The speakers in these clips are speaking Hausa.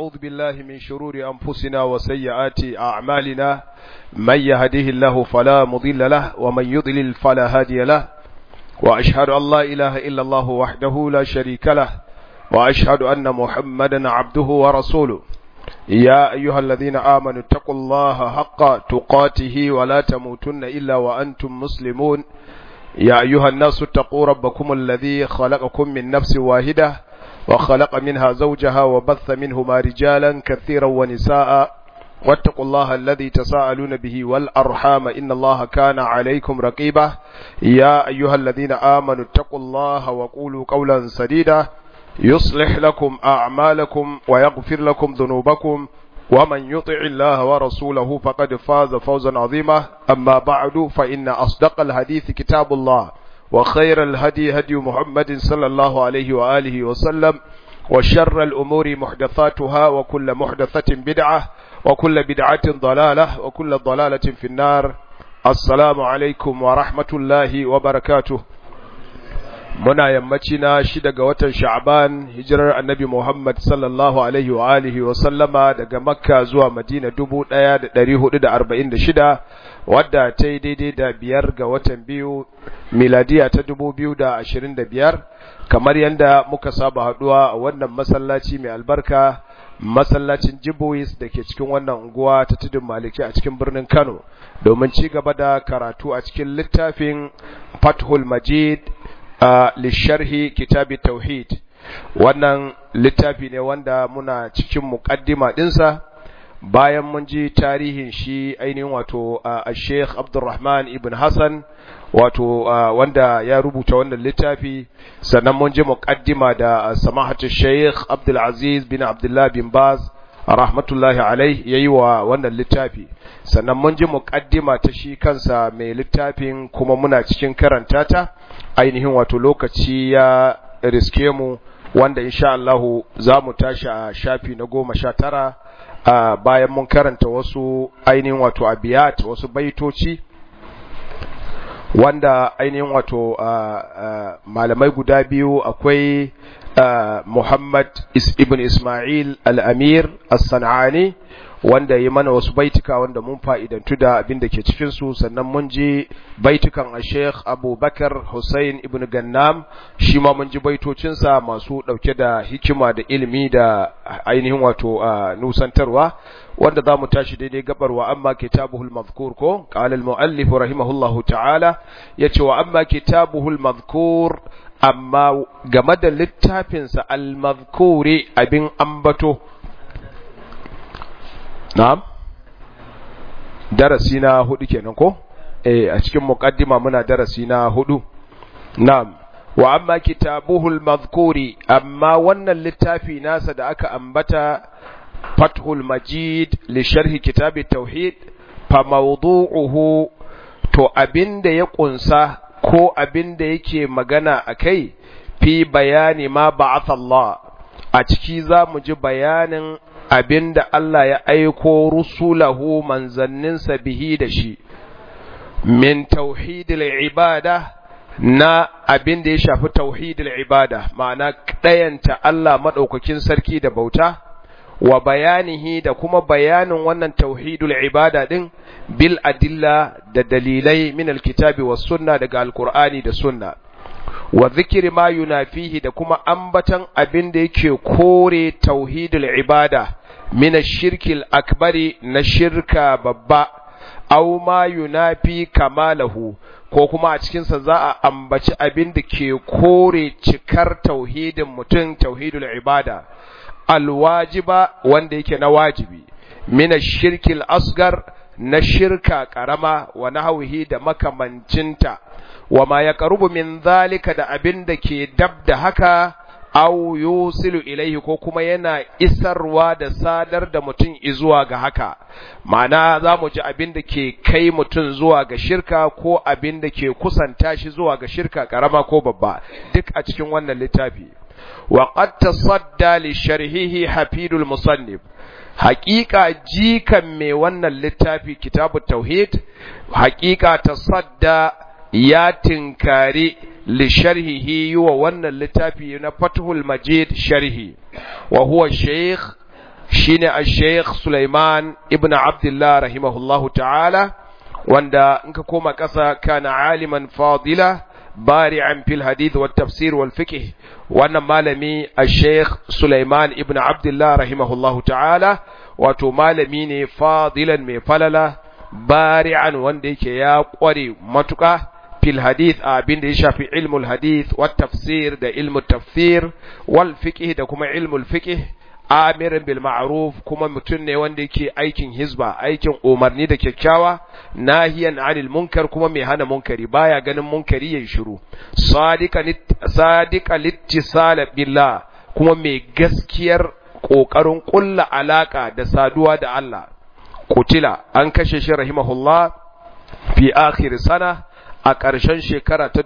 ونعوذ بالله من شرور أنفسنا وسيئات أعمالنا من يهده الله فلا مضل له ومن يضلل فلا هادي له وأشهد أن لا إله إلا الله وحده لا شريك له وأشهد أن محمدا عبده ورسوله يا أيها الذين آمنوا اتقوا الله حق تقاته ولا تموتن إلا وأنتم مسلمون يا أيها الناس اتقوا ربكم الذي خلقكم من نفس واحدة وخلق منها زوجها وبث منهما رجالا كثيرا ونساء واتقوا الله الذي تساءلون به والأرحام إن الله كان عليكم رقيبا يا أيها الذين آمنوا اتقوا الله وقولوا قولا سديدا يصلح لكم أعمالكم ويغفر لكم ذنوبكم ومن يطع الله ورسوله فقد فاز فوزا عظيما أما بعد فإن أصدق الحديث كتاب الله وخير الهدي هدي محمد صلى الله عليه وآله وسلم وشر الأمور محدثاتها وكل محدثة بدعة وكل بدعة ضلالة وكل ضلالة في النار السلام عليكم ورحمة الله وبركاته muna yammaci na shida ga watan sha'ban hijirar annabi Muhammad sallallahu alaihi wa alihi wa sallama daga makka zuwa madina dubu ɗaya da ɗari hudu da arba'in da shida wadda ta yi daidai da biyar ga watan biyu miladiya ta dubu biyu da ashirin da biyar kamar yadda muka saba haɗuwa a wannan masallaci mai albarka masallacin jibois da ke cikin wannan unguwa ta tudun maliki a cikin birnin kano domin ci gaba da karatu a cikin littafin fathul majid a lisharhi kitabi tauhid wannan littafi ne wanda muna cikin muqaddima dinsa bayan mun ji tarihin shi ainihin wato a Sheikh Abdulrahman ibn Hassan wato wanda ya rubuta wannan littafi sannan mun ji muqaddima da samahatu Sheikh Abdul Aziz bin Abdullah bin Baz rahmatullahi alaih yayi wa wannan littafi sannan mun ji muqaddima ta shi kansa mai littafin kuma muna cikin karanta ta ainihin wato lokaci ya riske mu wanda insha Allahu za mu tashi a shafi na goma sha tara bayan mun karanta wasu ainihin wato abiyat wasu baitoci wanda ainihin wato malamai guda biyu akwai Muhammad ibn Ismail al-Amir as-San'ani wanda yi mana wasu baituka wanda mun fa'idantu da abin da ke cikinsu sannan mun ji baitukan a Sheikh Abubakar Hussein ibn Gannam shi ma mun ji baitocinsa masu ɗauke da hikima da ilimi da ainihin wato nusantarwa wanda za mu tashi daidai gabarwa amma kitabuhul mazkur ko qala al muallif rahimahullahu ta'ala yace wa amma kitabuhul mazkur amma game da littafinsa al mazkuri abin ambato Na'am? Darasi na hudu kenan ko? Eh a cikin muqaddima muna darasi na hudu. Na'am. Wa amma kitabuhul madhkuri amma wannan littafi nasa da aka ambata Fathul Majid li sharhi kitabit tauhid fa mawdu'uhu to abinda ya kunsa ko abinda yake magana akai fi bayani ma ba'atha Allah a ciki za mu ji bayanin abin da Allah ya aiko rusulahu manzanninsa bihi da shi, min tauhidil ibada na abin da ya shafi tauhidil ibada, ma'ana ɗayanta Allah maɗaukakin sarki da bauta, wa bayanihi da kuma bayanin wannan tauhidul ibada ɗin bil adilla da dalilai min alkitabi was sunna daga alkur'ani da sunna. wa zikiri ma yunafihi da kuma ambatan abin da yake kore tauhidul ibada min shirkil akbari na shirka babba aw ma yunafi kamalahu ko kuma a cikinsa za a ambaci abin da ke kore cikar tauhidin mutum tauhidul ibada alwajiba wanda yake na wajibi min shirkil asgar na shirka karama wa nahwihi da makamancinta wa ma ya karubu min zalika da abin da ke dab da haka au yusilu ilaihi ko kuma yana isarwa da sadar da mutum izuwa ga haka ma'ana za mu ji abin da ke kai mutum zuwa ga shirka ko abin da ke kusanta shi zuwa ga shirka karama ko babba duk a cikin wannan littafi wa qad tasadda li sharhihi hafidul musannif haƙiƙa jikan mai wannan littafi kitabu tauhid haƙiƙa tasadda ya tinkari li sharhihi yi wa wannan littafi na fathul majid sharhi wa huwa sheikh shine al-Sheikh Sulaiman ibn Abdullah rahimahullahu ta'ala wanda in ka koma ƙasa kana aliman fadila bari'an fil hadith wat tafsir wal fiqh wannan malami al-Sheikh Sulaiman ibn Abdullah rahimahullahu ta'ala wato malami ne fadilan mai falala bari'an wanda yake ya kware matuƙa fil hadith a abin da ya shafi ilmul hadith wat tafsir da ilmul tafsir wal fiqh da kuma ilmul fiqh amirin bil ma'ruf kuma mutum ne wanda yake aikin hizba aikin umarni da kyakkyawa nahiyan anil munkar kuma mai hana munkari baya ganin munkari yayin shiru sadiqa sadiqa littisal billah kuma mai gaskiyar kokarin kulla alaka da saduwa da Allah kutila an kashe shi rahimahullah fi akhir sana a ƙarshen shekara ta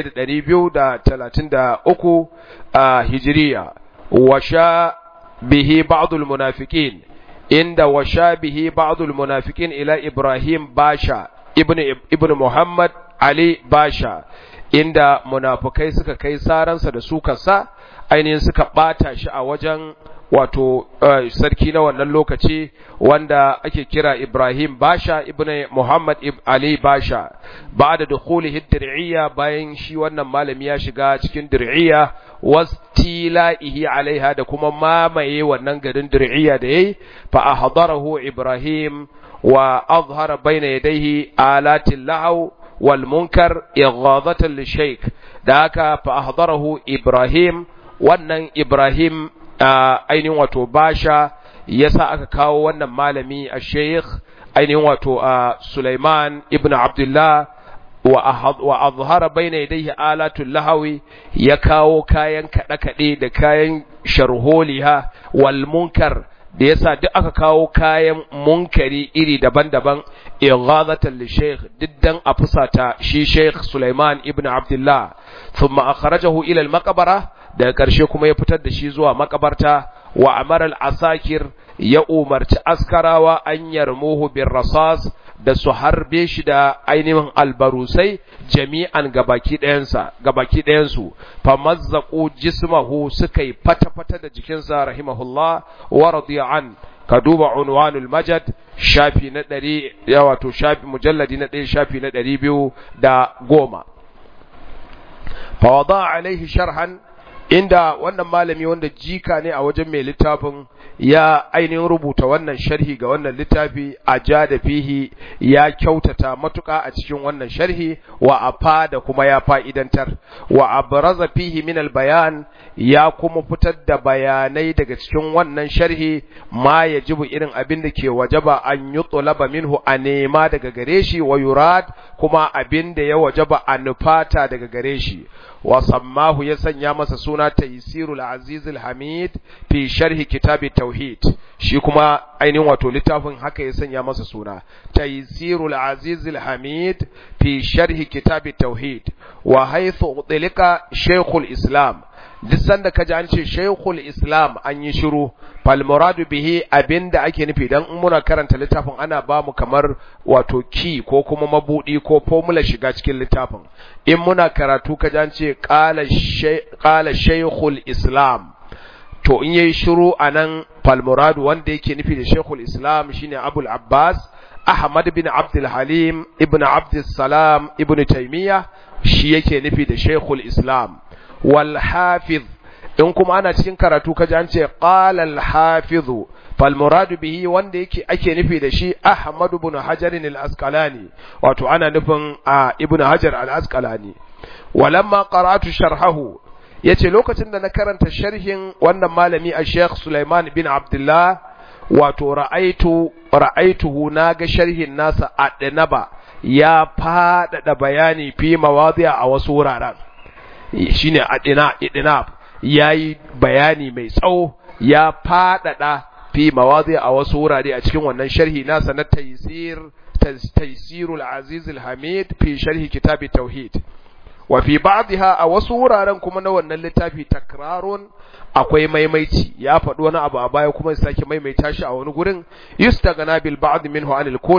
1233 a hijiriya washa bihi ba'dul munafiqin inda washa bihi ba'dul munafiqin ila Ibrahim Basha ibn ibn Muhammad Ali Basha inda munafukai suka kai saransa da sukarsa ainihin suka bata shi a wajen wato sarki na wannan lokaci wanda ake kira Ibrahim Basha ibn Muhammad Ali Basha ba da dukhulihi dir'iyya bayan shi wannan malami ya shiga cikin dir'iyya wastila'ihi alaiha da kuma mamaye wannan garin dir'iyya da yayi fa ahdarahu Ibrahim wa azhara bayna yadayhi alatil lahaw wal munkar ighadatan lishaykh da haka fa ahdarahu Ibrahim wannan Ibrahim ainihin wato basha yasa aka kawo wannan malami a sheikh ainihin wato a Sulaiman ibn Abdullah wa azhara baina yadayhi alatul lahawi ya kawo kayan kaɗe-kaɗe da kayan sharholiha wal munkar da yasa duk aka kawo kayan munkari iri daban-daban ighadatan li sheikh diddan a fusata shi sheikh Sulaiman ibn Abdullah thumma akhrajahu ila al-maqbara daga ƙarshe kuma ya fitar da shi zuwa makabarta wa amaral asakir ya umarci askarawa an yarmuhu bin rasas da su harbe shi da ainihin albarusai jami'an gabaki ɗayansa gabaki ɗayansu fa mazzaku jismahu suka yi fata-fata da jikinsa rahimahullah wa radiya an ka duba unwanul majad shafi na ɗari ya wato shafi mujalladi na ɗaya shafi na ɗari biyu da goma fa wada alaihi sharhan inda wannan malami wanda jika ne a wajen mai littafin ya ainihin rubuta wannan sharhi ga wannan littafi a ja da fihi ya kyautata matuka a cikin wannan sharhi wa afa da kuma ya fa'idantar wa abraza fihi min bayan ya kuma fitar da bayanai daga cikin wannan sharhi ma yajibu irin abin da ke wajaba an yutlaba minhu a nema daga gare shi wa yurad kuma abin da ya wajaba a nufata daga gare shi wa sammahu ya sanya masa suna taysirul azizul hamid fi sharhi kitabi tauhid shi kuma ainihin wato littafin haka ya sanya masa suna taysirul azizul hamid fi sharhi kitabi tauhid wa haythu utlika shaykhul islam duk sanda ka ji an ce shaykhul islam an yi shiru fal muradu bihi abinda ake nufi dan in muna karanta littafin ana ba mu kamar wato ki ko kuma mabudi ko formula shiga cikin littafin in muna karatu ka ji an ce qala qala shaykhul islam to in yayi shiru anan fal muradu wanda yake nufi da shaykhul islam shine abul abbas ahmad bin abdul halim ibn abdul salam ibn taymiya shi yake nufi da shaykhul islam wal hafiz in kuma ana cikin karatu kaji an ce qala al hafiz fal murad bihi wanda yake ake nufi da shi ahmad ibn hajar al asqalani wato ana nufin ibn hajar al asqalani walamma qara'tu sharhahu yace lokacin da na karanta sharhin wannan malami a sheikh sulaiman bin abdullah wato ra'aitu ra'aituhu naga sharhin nasa a danaba ya faɗaɗa bayani fi mawadi'a a wasu wuraren shine adina idinab yayi bayani mai tsawo ya fadada fi mawadi a wasu wurare a cikin wannan sharhi nasa na taysir taysirul aziz hamid fi sharhi kitab tauhid wa fi ba'dha a wasu wuraren kuma na wannan littafi takrarun akwai maimaici ya faɗi wani abu a baya kuma ya sake maimaita shi a wani gurin yustagana bil ba'd minhu anil kull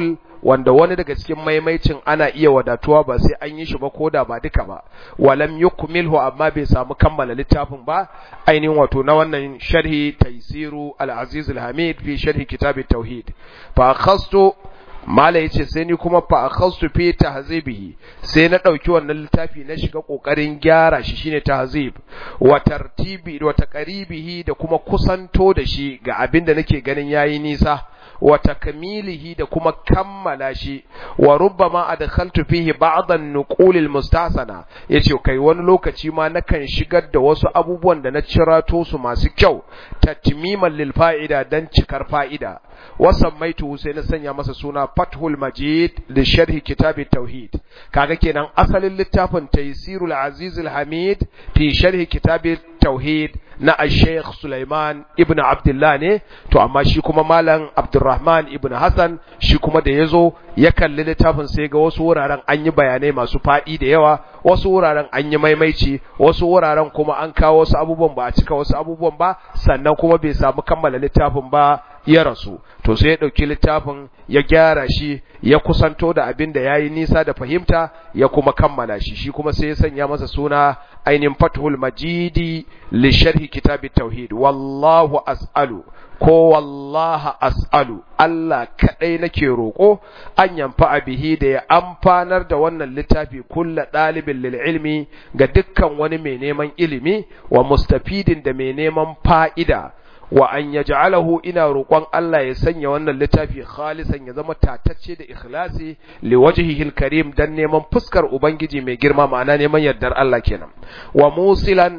wanda wani daga cikin maimaicin ana iya wadatuwa ba sai an yi shi ba koda ba duka ba walam yukmilhu amma bai samu kammala littafin ba ainihin wato na wannan sharhi taysiru al-aziz al-hamid fi sharhi kitab at-tauhid fa khastu mala yace sai ni kuma fa akhastu fi tahzibihi sai na dauki wannan littafi na shiga kokarin gyara shi shine tahzib wa tartibi wa taqribihi da kuma kusanto da shi ga abin da nake ganin yayi nisa wa takmilihi da kuma kammala shi wa rubbama adkhaltu fihi ba'd an-nuqul al-mustasana yace kai wani lokaci ma nakan shigar da wasu abubuwan da na cirato su masu kyau tatmiman lil fa'ida dan cikar fa'ida wasammaitu sai na sanya masa suna Fathul Majid da sharhi kitab tauhid kaga kenan asalin littafin Taysirul Aziz Hamid fi sharhi kitab tauhid na Sheikh Sulaiman ibn Abdullah ne to amma shi kuma malam Abdurrahman ibn Hassan shi kuma da yazo ya kalli littafin sai ga wasu wuraren an yi bayanai masu fadi da yawa wasu wuraren an yi maimaici wasu wuraren kuma an kawo wasu abubuwan ba a cika wasu abubuwan ba sannan kuma bai samu kammala littafin ba ya rasu to sai ya ɗauki littafin ya gyara shi ya kusanto da abin da ya yi nisa da fahimta ya kuma kammala shi shi kuma sai ya sanya masa suna ainihin fathul majidi li sharhi kitabit tauhid wallahu as'alu ko wallaha as'alu Allah kadai nake roko an yamfa bihi da ya amfanar da wannan littafi kulla dalibin lil ilmi ga dukkan wani mai neman ilimi wa mustafidin da mai neman fa'ida wa an yaj'alahu ina roƙon Allah ya sanya wannan littafi khalisan ya zama tatacce da ikhlasi li wajhihi karim dan neman fuskar ubangiji mai girma ma'ana neman yardar Allah kenan wa musilan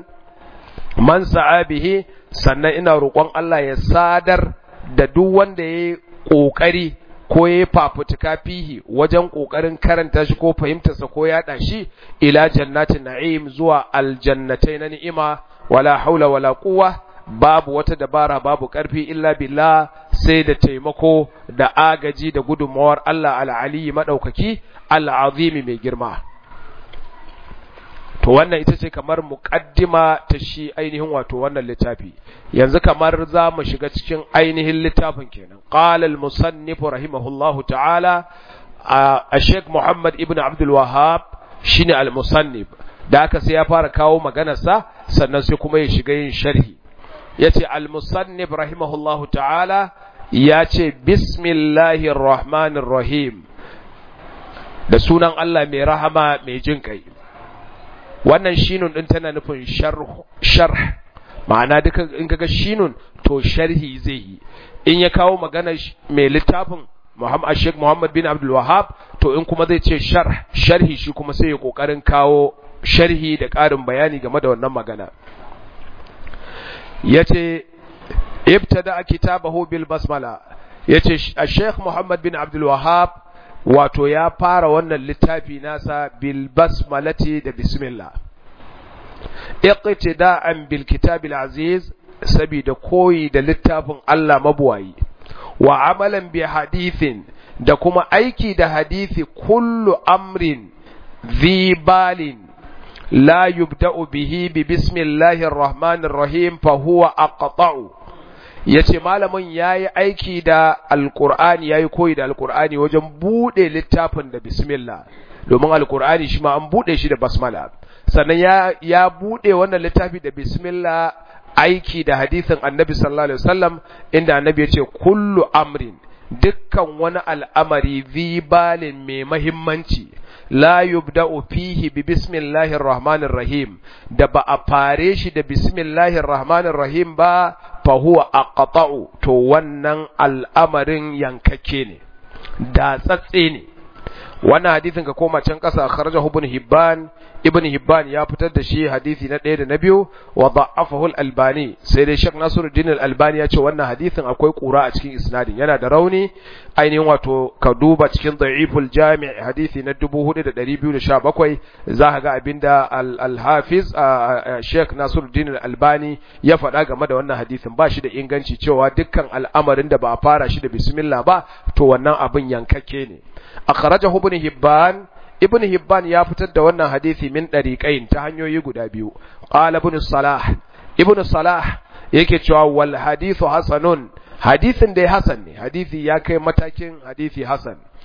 man sa'a bihi sannan ina roƙon Allah ya sadar da duk wanda yayi kokari ko yayi fafutuka fihi wajen kokarin karanta shi ko fahimtarsa ko yaɗa shi ila jannatin na'im zuwa aljannatai na ni'ima wala haula wala quwwa babu wata dabara babu ƙarfi illa billah sai da taimako da agaji da gudunmawar Allah al'aliyi maɗaukaki al'azimi mai girma. To wannan ita ce kamar muƙaddima ta shi ainihin wato wannan littafi, yanzu kamar za mu shiga cikin ainihin littafin kenan. Ƙalal musannifu rahimahullahu ta'ala a Sheikh Muhammad ibn Abdul Wahab shine al-musannif da aka sai ya fara kawo maganarsa sannan sai kuma ya shiga yin sharhi. yace al-musannif rahimahullahu ta'ala yace bismillahir rahmanir rahim da sunan Allah mai rahama mai jin kai wannan shinun din tana nufin sharh sharh ma'ana duka in kaga shinun to sharhi zai yi in ya kawo magana mai littafin Muhammad Sheikh Muhammad bin Abdul Wahhab to in kuma zai ce sharh sharhi shi kuma sai ya kokarin kawo sharhi da ƙarin bayani game da wannan magana yace ibtada kitabahu bil basmala yace Sheikh Muhammad bin Abdul Wahhab wato ya fara wannan littafi nasa bil basmalati da bismillah iqtida'an bil kitabil aziz sabida koyi da littafin Allah mabuwayi wa amalan bi hadithin da kuma aiki da hadisi kullu amrin zi balin لا يبدأ به ببسم الله الرحمن الرحيم فهو أقطع yace malamin yayi aiki da alqur'ani yayi koyi da alqur'ani wajen bude littafin da bismillah domin alqur'ani shi ma an bude shi da basmala sannan ya ya bude wannan littafi da bismillah aiki da hadisin annabi sallallahu alaihi wasallam inda annabi ya ce kullu amrin dukkan wani al'amari zibalin mai mahimmanci la yubda'u fihi bi bismillahir rahmanir rahim da ba a fare shi da bismillahir rahmanir rahim ba fa huwa aqta'u to wannan al'amarin yankake ne da tsatse ne wannan hadisin ka koma can kasa kharajahu ibn hibban ibn hibban ya fitar da shi hadisi na ɗaya da na biyu wa da'afahu al-albani sai dai shek nasiruddin al-albani ya ce wannan hadisin akwai kura a cikin isnadin yana da rauni ainihin wato ka duba cikin da'iful jami' hadisi na 4217 za ka ga abinda al-hafiz shek nasiruddin al-albani ya faɗa game da wannan hadisin ba shi da inganci cewa dukkan al'amarin da ba a fara shi da bismillah ba to wannan abin yankakke ne akhrajahu ibn hibban ibn hibban ya fitar da wannan hadisi min dariqain ta hanyoyi guda biyu qala ibn salah ibn salah yake cewa wal hadithu hasanun hadisin dai hasan ne hadisi ya kai matakin hadisi hasan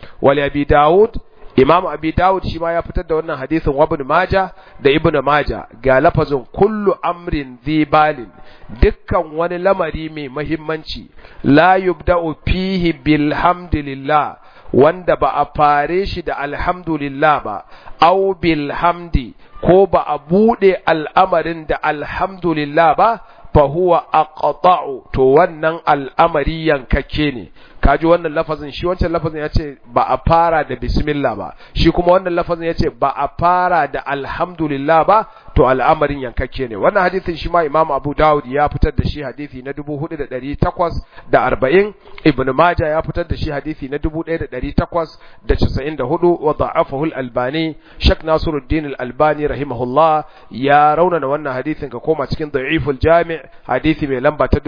wali abi daud imam abi daud shi ma ya fitar da wannan hadisin wa ibn maja da ibn maja ga lafazin kullu amrin dhibalin dukkan wani lamari mai mahimmanci la yubda'u fihi bilhamdulillah wanda ba a fare shi da alhamdulillah ba au bilhamdi ko ba a bude al'amarin da alhamdulillah ba fa huwa aqta'u to wannan al'amari yankakke ne kaji wannan lafazin shi wancan lafazin ya ce ba a fara da bismillah ba shi kuma wannan lafazin ya ce ba a fara da alhamdulillah ba to al'amarin yankakke ne wannan hadisin shi ma imam abu dawud ya fitar da shi hadisi na 4840 ibn majah ya fitar da shi hadisi na 1894 wa da'afahu al-albani shak nasiruddin al-albani rahimahullah ya raunana wannan hadisin ka koma cikin da'iful jami' hadisi mai lamba ta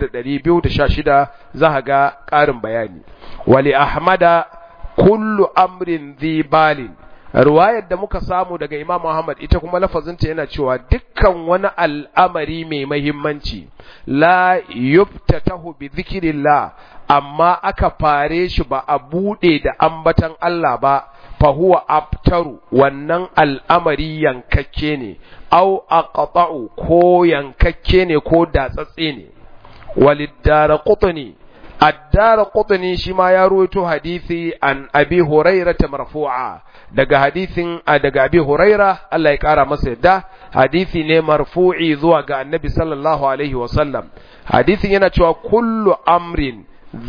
4216 za ga ƙarin bayani wali ahmada kullu amrin dhi balin ruwayar da muka samu daga imam Muhammad ita kuma lafazinta yana cewa dukkan wani al'amari mai mahimmanci la yuftatahu bi dhikrillah amma aka fare shi ba a bude da ambatan Allah ba fa huwa abtaru wannan al'amari yankakke ne au aqta'u ko yankakke ne ko datsatse ne walidara qutni addara qutni shi ma ya ruwaito hadisi an abi hurairah marfu'a daga hadisin daga abi huraira Allah ya kara masa yadda hadisi ne marfu'i zuwa ga annabi sallallahu alaihi wasallam hadisin yana cewa kullu amrin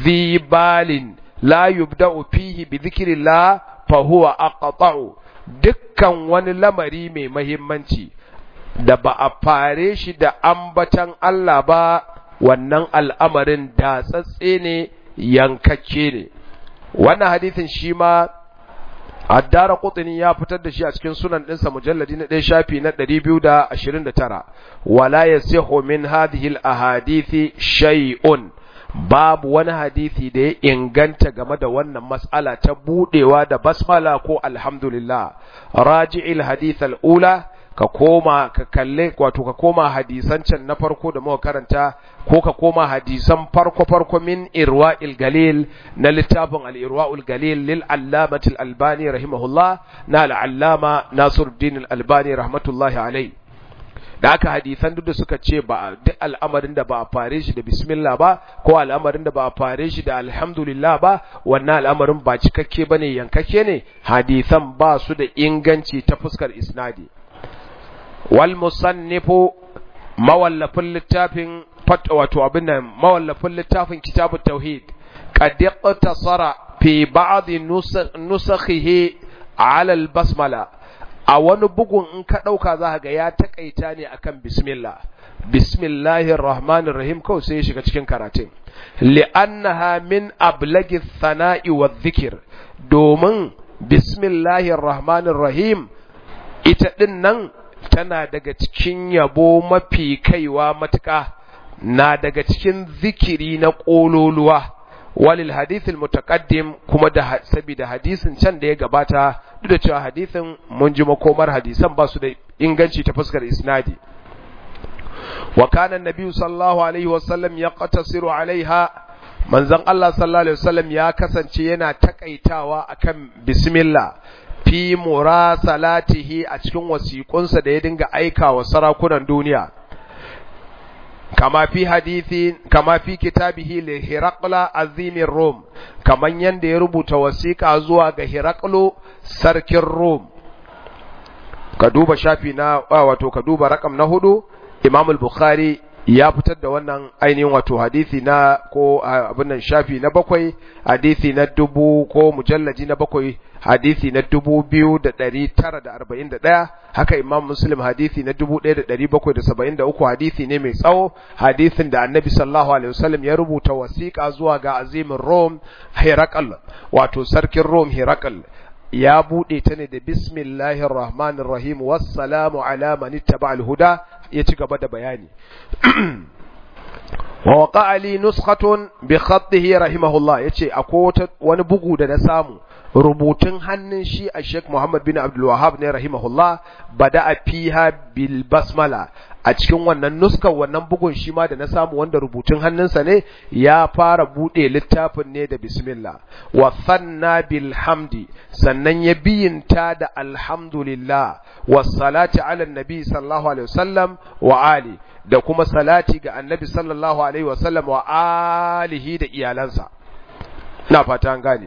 zibalin la yubda'u fihi bi dhikrillah fa huwa aqta'u dukkan wani lamari mai mahimmanci da ba a fare shi da ambatan Allah ba wannan al'amarin da tsatse ne yankakke ne wannan hadisin shi ma Addara Qutni ya fitar da shi a cikin sunan ɗinsa mujalladi na ɗaya shafi na 229 wala yasihu min hadhihi al-ahadithi shay'un babu wani hadisi da ya inganta game da wannan mas'ala ta budewa da basmala ko alhamdulillah raji'il hadith al-ula ka koma ka kalle wato ka koma hadisan can na farko da muka karanta ko ka koma hadisan farko farko min irwa'il galil na littafin al-irwa'ul galil lil allamati al-albani rahimahullah na al-allama nasiruddin al-albani rahmatullahi alai da aka hadisan duk da suka ce ba duk al'amarin da ba a fare shi da bismillah ba ko al'amarin da ba a fare shi da alhamdulillah ba wannan al'amarin ba cikakke bane yankakke ne hadisan ba su da inganci ta fuskar isnadi wal musannifu mawallafin littafin wato abin nan mawallafin littafin kitabut tauhid qad iqtasara fi ba'd nusakhihi ala al basmala a wani bugun in ka dauka za ga ya takaita ne akan bismillah bismillahir rahmanir rahim kawai sai ya shiga cikin karatun li'annaha min ablagi thana'i wa dhikr domin bismillahir rahmanir rahim ita din nan tana daga cikin yabo mafi kaiwa matuƙa na daga cikin zikiri na ƙololuwa walil hadithil mutaqaddim kuma da saboda hadisin can da ya gabata duk da cewa hadisin mun ji makomar hadisan ba su da inganci ta fuskar isnadi wa kana annabi sallallahu alaihi wasallam yaqtasiru alaiha manzon Allah sallallahu alaihi wasallam ya kasance yana takaitawa akan bismillah fi murasalatihi a cikin wasiƙunsa da ya dinga aika wa sarakunan duniya kama fi hadithi kama fi kitabihi li hiraqla azimin rom kaman yanda ya rubuta wasiƙa zuwa ga hiraqlo sarkin rom ka duba shafi na wato ka duba rakam na hudu imam al-bukhari ya fitar da wannan ainihin wato hadisi na ko abin nan shafi na bakwai hadisi na dubu ko mujallaji na bakwai hadisi na dubu biyu da ɗari tara da arba'in da ɗaya haka imam muslim hadisi na dubu ɗaya da ɗari bakwai da saba'in da uku hadisi ne mai tsawo hadisin da annabi sallallahu alaihi wasallam ya rubuta wasiƙa zuwa ga azimin rom herakal wato sarkin rom herakal ya buɗe ta ne da bismillahir rahmanir rahim wassalamu ala man ittaba huda ya ci gaba da bayani wa waqa ali nuskhatun bi khatihi rahimahullah yace akwai wani bugu da na samu rubutun hannun shi a Sheikh Muhammad bin Abdul Wahhab ne rahimahullah bada fiha bil basmala a cikin wannan nuskar wannan bugun shi ma da na samu wanda rubutun hannunsa ne ya fara bude littafin ne da bismillah wa thanna bil hamdi sannan ya biyinta da alhamdulillah wa salati ala nabi sallallahu alaihi wasallam wa ali da kuma salati ga annabi sallallahu alaihi wasallam wa alihi da iyalansa ina fata an gane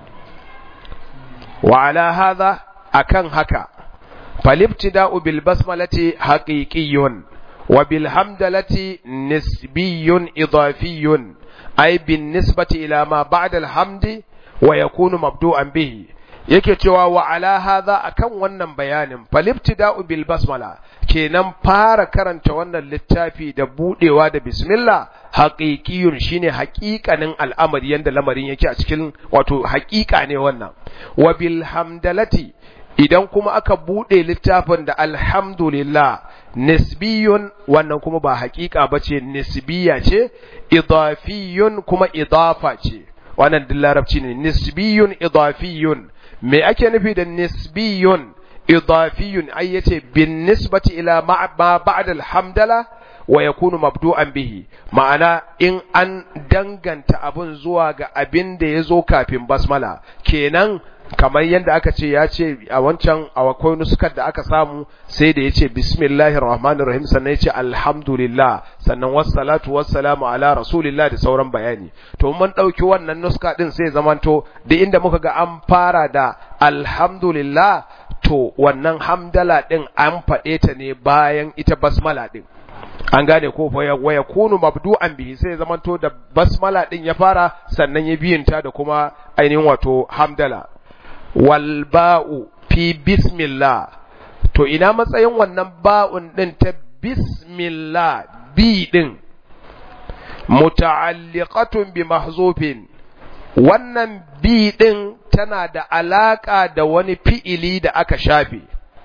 wa ala hadha akan haka فالابتداء بالبسملة حقيقي وبالحمدلة نسبي إضافي أي بالنسبة إلى ما بعد الحمد ويكون مبدوءا به yake cewa wa ala hadha akan wannan bayanin falibtida'u bil basmala kenan fara karanta wannan littafi da budewa da bismillah haqiqiyun shine haƙiƙanin al'amari yanda lamarin yake a cikin wato haƙiƙa ne wannan wa bil hamdalati idan kuma aka buɗe littafin da alhamdulillah nisbiyun wannan kuma ba haƙiƙa ba ce nisbiya ce idafiyun kuma idafa ce wannan duk larabci ne nisbiyun idafiyun me ake nufi da nisbiyun idafiyun ai yace bin nisbati ila ma ba'da alhamdala wa yakunu mabdu'an bihi ma'ana in an danganta abun zuwa ga abin da ya zo kafin basmala kenan kamar yadda aka ce ya ce a wancan akwai nuskar da aka samu sai da ya ce bismillahir rahmanir rahim sannan ya ce alhamdulillah sannan wassalatu wassalamu ala rasulillah da sauran bayani to mun ɗauki wannan nuska ɗin sai zamanto da inda muka ga an fara da alhamdulillah to wannan hamdala ɗin an faɗe ta ne bayan ita basmala ɗin an gane ko wa ya kunu mabdu'an bihi sai ya zamanto da basmala ɗin ya fara sannan ya biyinta da kuma ainihin wato hamdala walba'u fi bismillah to ina matsayin wannan ba'un din ta bismillah bi din muta'alliqatun bi mahzufin wannan bi din tana da alaka da wani fi'ili da aka shafe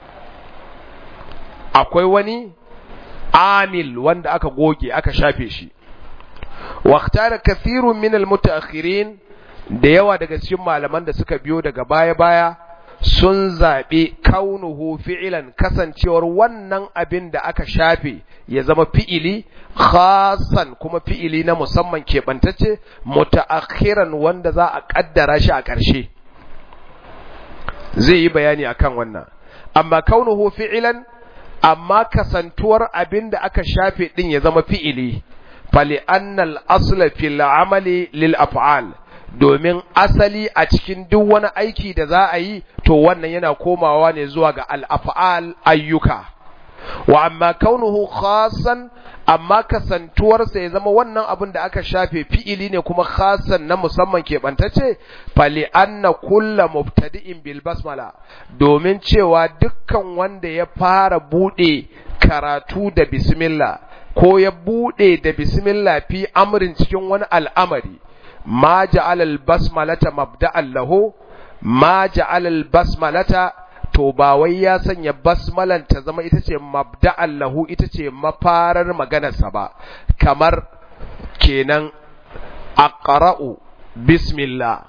akwai wani amil wanda aka goge aka shafe shi واختار كثير من المتأخرين da yawa daga cikin malaman da suka biyo daga baya-baya sun zaɓi kaunuhu fi'ilan kasancewar wannan abin da aka shafe ya zama fi'ili khasan kuma fi'ili na musamman keɓantacce muta'akhiran wanda za a ƙaddara shi a ƙarshe zai yi bayani akan wannan amma kaunuhu fi'ilan amma kasantuwar abin da aka shafe ɗin ya zama fi'ili fali annal asla fil amali lil af'al domin asali a cikin duk wani aiki da za a yi to wannan yana komawa ne zuwa ga al'afa'al ayyuka wa amma kaunuhu khasan amma kasantuwarsa ya zama wannan abin da aka shafe fi'ili ne kuma khasan na musamman keɓantacce fali anna kulla mubtadi'in bil basmala domin cewa dukkan wanda ya fara buɗe karatu da bismillah ko ya buɗe da bismillah fi amrin cikin wani al'amari ما جعل البسملة مبدأ له ما جعل البسملة to ba wai ya sanya basmalan ta zama ita ce mabda'an lahu ita ce mafarar maganarsa ba kamar kenan aqra'u bismillah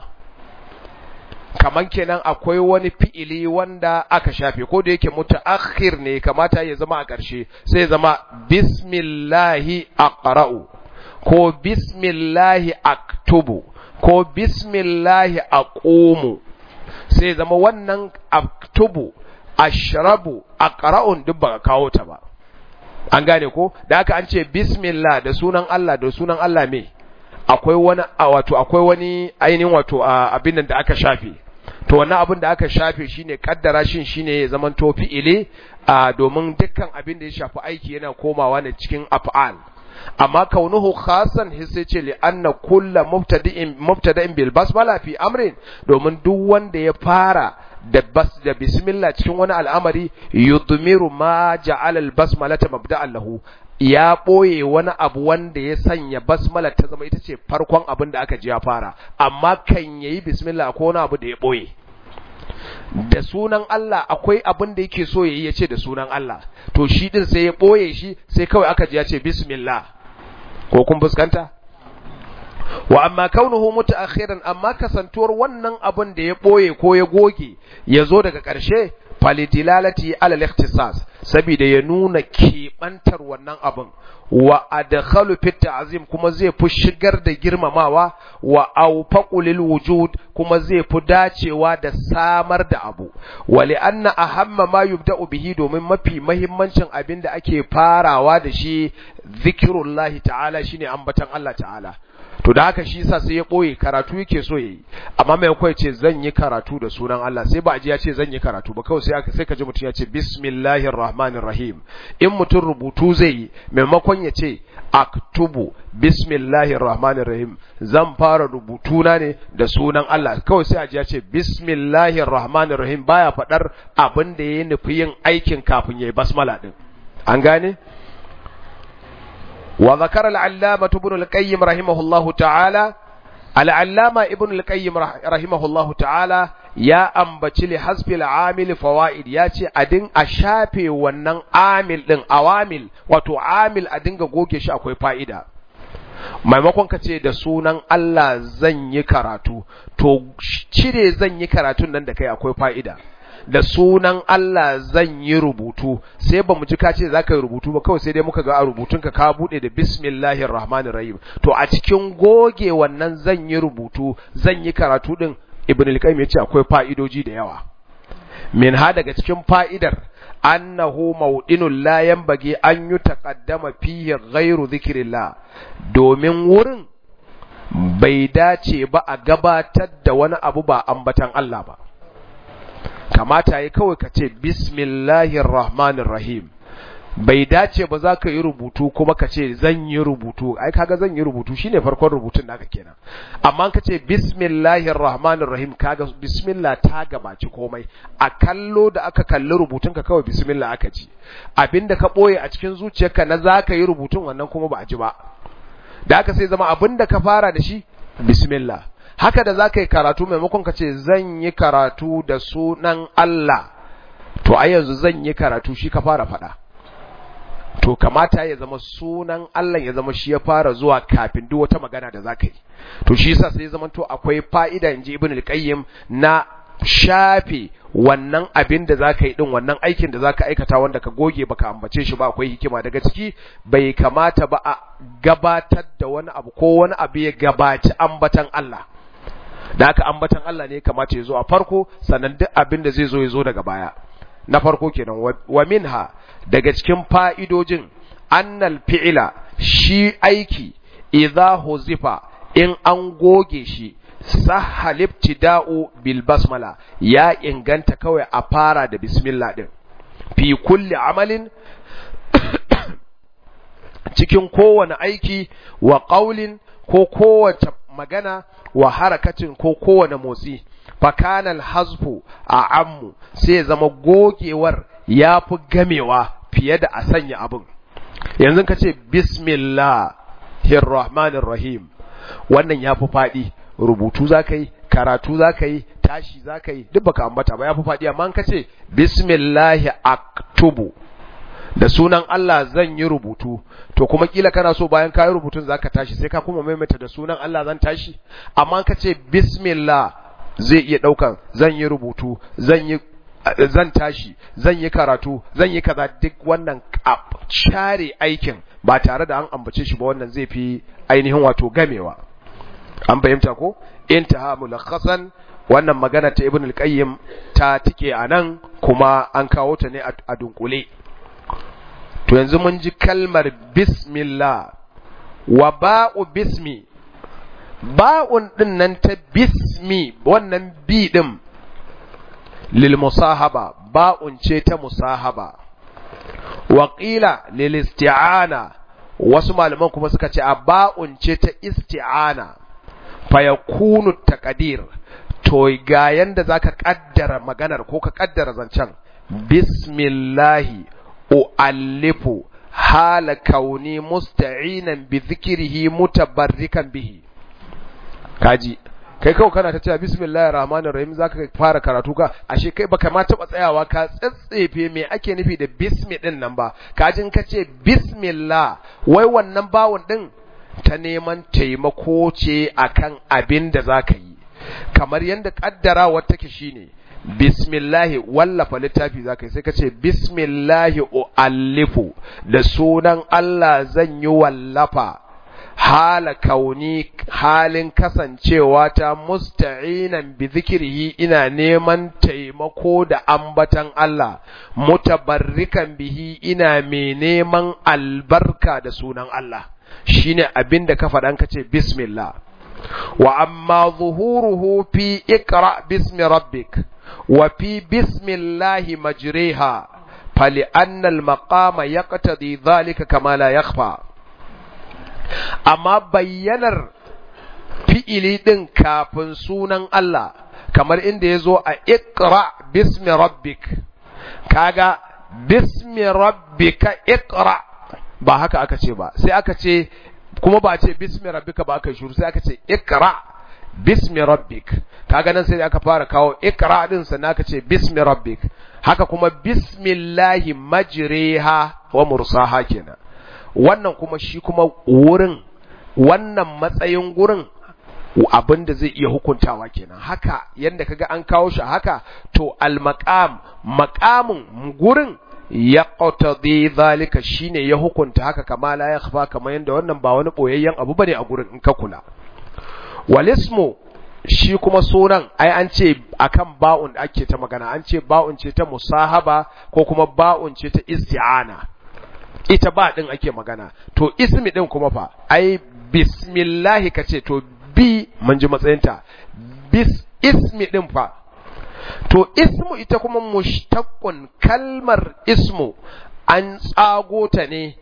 kaman kenan akwai wani fi'ili wanda aka shafe ko da yake mutaakhir ne kamata ya zama a ƙarshe sai zama bismillahi aqra'u ko bismillahi aktubu ko bismillahi aqumu sai zama wannan aktubu ashrabu aqra'un duk ba kawo ta ba an gane ko da haka an ce bismillah da sunan Allah da sunan Allah me akwai wani wato akwai wani ainihin wato abin da aka shafe to wannan abin da aka shafe shine kaddara shin shine ya zaman to fi'ili domin dukkan abin da ya shafi aiki yana komawa ne cikin af'al amma kaunuhu khasan sai ce li anna kullu mubtadi'in mubtada'in bil basmala fi amrin domin duk wanda ya fara da bas da bismillah cikin wani al'amari yudmiru ma ja'ala al basmalata mabda'an lahu ya ɓoye wani abu wanda ya sanya basmala ta zama ita ce farkon abin da aka ji ya fara amma kan yayi bismillah ko wani abu da ya ɓoye da sunan Allah akwai abin da yake so yayi ya ce da sunan Allah to shi din sai ya ɓoye shi sai kawai aka ji ya ce bismillah ko kun fuskanta wa amma kaunuhu mutaakhiran amma kasantuwar wannan abin da ya boye ko ya goge ya zo daga ƙarshe falidilalati ala al-ikhtisas saboda ya nuna keɓantar wannan abin wa adkhalu fi ta'zim kuma zai fi shigar da girmamawa wa awfaqu lil wujud kuma zai fi dacewa da samar da abu wa li anna ahamma ma yubda'u bihi domin mafi mahimmancin abin da ake farawa da shi zikrullahi ta'ala shine ambatan Allah ta'ala to da haka shi yasa sai ya boye karatu yake so yayi amma mai kai ce zan yi karatu da sunan Allah sai ba a ji ya ce zan yi karatu ba kawai sai aka sai ka ji mutum ya ce bismillahir rahmanir rahim in mutum rubutu zai yi maimakon ya ce aktubu bismillahir rahmanir rahim zan fara rubutu na ne da sunan Allah kawai sai a ji ya ce bismillahir rahmanir rahim baya fadar abin da yayi nufi yin aikin kafin yayi basmala din an gane وذكر العلامة ابن القيم رحمه الله تعالى العلامة ابن القيم رحمه الله تعالى يا أنبتي لحسب العامل فوائد ياتي أدين أشافي ونن عامل دين أوامل وتو عامل أدين غوكي شاكوي فائدة maimakon ka ce da sunan Allah zan yi karatu to cire zan yi karatun nan da kai akwai fa'ida da sunan Allah zan yi rubutu sai ba mu ji ka ce za ka yi rubutu ba kawai sai dai muka ga a rubutunka ka bude da bismillahir rahmanir rahim to a cikin goge wannan zan yi rubutu zan yi karatu din ibn al-qayyim yace akwai fa'idoji da yawa min ha daga cikin fa'idar annahu mawdinul la yanbaghi an yutaqaddama fihi ghairu dhikrillah domin wurin bai dace ba a gabatar da wani abu ba ambatan Allah ba kamata yi kawai ka ce bismillahir rahmanir rahim bai dace ba za ka yi rubutu kuma ka ce zan yi rubutu ai kaga zan yi rubutu shine farkon rubutun naka kenan amma ka ce bismillahir rahmanir rahim kaga bismillah ta gabaci komai a kallo da aka kalli rubutun ka kawai bismillah aka ji abinda ka boye a cikin zuciyarka na za ka yi rubutun wannan kuma ba a ji ba da aka sai zama abinda ka fara da shi bismillah haka da za ka yi karatu maimakon ka ce zan yi karatu da sunan Allah to a yanzu zan yi karatu shi ka fara faɗa to kamata ya zama sunan Allah ya zama shi ya fara zuwa kafin duk wata magana da za ka yi to shi yasa sai zama to akwai fa'ida in ji ibn al-qayyim na shafe wannan abin da zaka yi din wannan aikin da zaka aikata wanda ka goge baka ambace shi ba akwai hikima daga ciki bai kamata ba a gabatar da wani abu ko wani abu ya gabaci ambatan Allah da haka ambatan Allah ne kamata ya zo a farko sannan duk abin da zai zo ya zo daga baya na farko kenan wa minha daga cikin fa'idojin annal fi'ila shi aiki idza huzifa in an goge shi sahal ibtida'u bil basmala ya inganta kawai a fara da bismillah din fi kulli amalin cikin kowane aiki wa qaulin ko kowace magana wa harakatin ko kowane motsi fakanal hazfu a ammu sai ya zama gogewar ya fi gamewa fiye da a sanya abin yanzu ka ce bismillahir rahim wannan ya fi faɗi rubutu za ka yi karatu za ka yi tashi za ka yi duk baka ambata ba ya fi faɗi amma ka ce bismillahi aktubu da sunan Allah zan yi rubutu to kuma kila kana so bayan ka yi rubutun zaka tashi sai ka kuma maimaita da sunan Allah zan tashi amma ka ce bismillah zai iya daukan zan yi rubutu zan yi zan tashi zan yi karatu zan yi kaza duk wannan share aikin ba tare da an ambace shi ba wannan zai fi ainihin wato gamewa an fahimta ko intaha mulakhasan wannan magana ta ibn al-qayyim ta tike anan kuma an kawo ta ne a dunkule to yanzu mun ji kalmar bismillah wa ba'u bismi ba'un din nan ta bismi wannan bi din lil musahaba ba'un ce ta musahaba wa qila lil isti'ana wasu malaman kuma suka ce a ba'un ce ta isti'ana fa yakunu taqdir to ga yanda zaka kaddara maganar ko ka kaddara zancen bismillahi u'allifu hala kauni musta'inan bi dhikrihi mutabarrikan bihi kaji kai kawai kana ta cewa bismillahir rahmanir rahim zaka fara karatu ka ashe kai baka ma taba tsayawa ka tsatsefe me ake nufi da bismi din nan ba kajin ka ce bismillah wai wannan bawon din ta neman taimako ce akan abin da za ka yi kamar yadda ƙaddarawar take shine bismillahi wallafa littafi za ka yi sai ka ce bismillahi u'allifu da sunan Allah zan yi wallafa hala kauni halin kasancewa ta musta'inan bi zikirhi ina neman taimako da ambatan Allah mutabarrikan bihi ina mai neman albarka da sunan Allah shine abin da ka faɗan ka ce bismillah wa amma zuhuruhu fi iqra bismi rabbik wa fi bismillahi majriha فلأن المقام يقتضي ذلك كما لا يخفى amma bayyanar fi'ili ɗin kafin sunan Allah kamar inda ya zo a ikra bismi rabbik kaga bismi rabbika ikra ba haka aka ce ba sai aka ce kuma ba ce bismi rabbika ba aka shuru sai aka ce ikra bismi rabbik kaga nan sai aka fara kawo ikra din sannan aka ce bismi rabbik haka kuma bismillahi majriha wa mursaha kenan wannan kuma shi kuma wurin wannan matsayin gurin abin da zai iya hukuntawa kenan haka yadda kaga an kawo shi haka to al-maqam maqamin gurin ya qatadi zalika shine ya hukunta haka kama la yakhfa kamar yadda wannan ba wani boyayyen abu bane a gurin in ka kula walismu shi kuma sunan ai an ce akan ba'un ake ta magana an ce ba'un ce ta musahaba ko kuma ba'un ce ta isti'ana ita ba din ake magana to ismi din kuma fa ai bismillahi kace to bi mun ji matsayinta bis ismi din fa to ismu ita kuma mushtaqqun kalmar ismu an tsago ta ne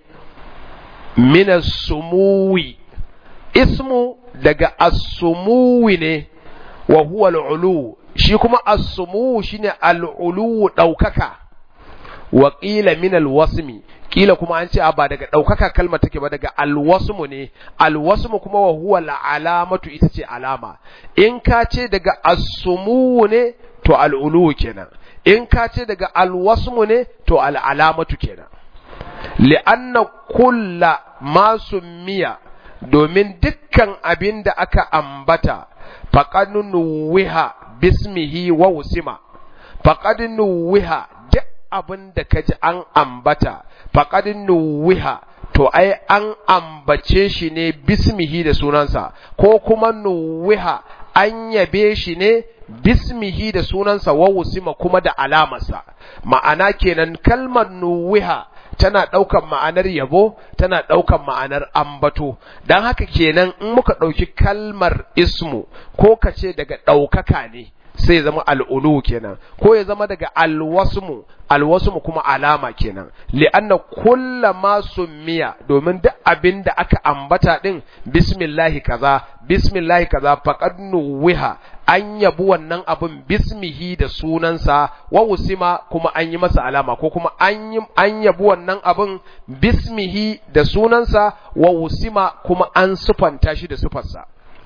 min sumuwi ismu daga as-sumuwi ne wa huwa al-ulu shi kuma as-sumuwu shine al-ulu daukaka wa qila min al-wasmi kila kuma an ce ba daga ɗaukaka kalma take ba daga alwasmu ne alwasmu kuma wa huwa alamatu ita ce alama in ka ce daga asumu ne to al'ulu kenan in ka ce daga alwasmu ne to al'alamatu kenan li'anna kulla ma summiya domin dukkan abin da aka ambata faqad nuwiha bismihi wa usima faqad nuwiha duk abin da kaji an ambata faqad nuwiha to ai an ambace shi ne bismihi da sunansa ko kuma nuwiha an yabe shi ne bismihi da sunansa wa wusima kuma da alamarsa ma'ana kenan kalmar nuwiha tana ɗaukan ma'anar yabo tana ɗaukan ma'anar ambato don haka kenan in muka ɗauki kalmar ismu ko ka ce daga ɗaukaka ne sai ya zama al'ulu kenan ko ya zama daga alwasmu alwasmu kuma alama kenan li'anna kulla ma summiya domin duk abin da aka ambata din bismillahi kaza bismillahi kaza faqad nuwiha an yabi wannan abin bismihi da sunansa wa usima kuma an yi masa alama ko kuma an yi an yabi wannan abin bismihi da sunansa wa usima kuma an sufanta shi da sufarsa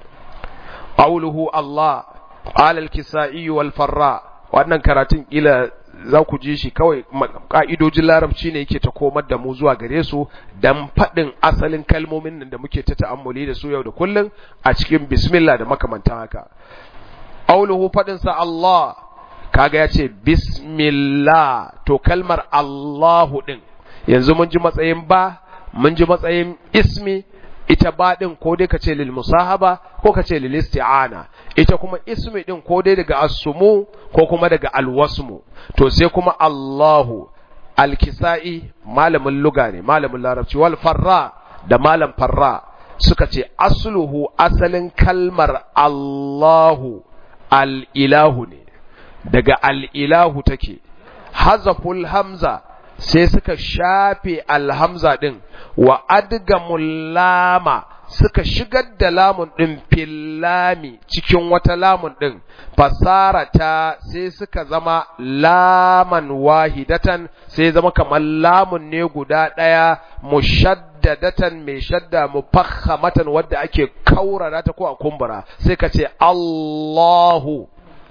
qawluhu Allah qala al-kisa'i wal farra wannan karatun kila za ku ji shi kawai ka'idojin larabci ne yake ta komar da mu zuwa gare su dan faɗin asalin kalmomin nan da muke ta ta'ammuli da su yau da kullum a cikin bismillah da makamantan haka auluhu faɗin sa Allah kaga ya ce bismillah to kalmar Allahu din yanzu mun ji matsayin ba mun ji matsayin ismi ita ba din ko dai ka ce lil musahaba ko ka ce lil isti'ana ita kuma ismi din ko dai daga asumu ko kuma daga alwasmu to sai kuma Allahu alkisa'i malamin luga ne malamin larabci wal farra da malam farra suka ce asluhu asalin kalmar Allahu al-ilahu ne daga al-ilahu take hazaful hamza sai suka shafe alhamza din wa adgamul lama suka shigar da lamun ɗin fillami cikin wata lamun ɗin fasarata sai suka zama laman wahidatan sai zama kamar lamun ne guda ɗaya mushaddadatan mai shadda mufakhamatan wadda ake kaurara ta ko a kumbura sai ka ce Allahu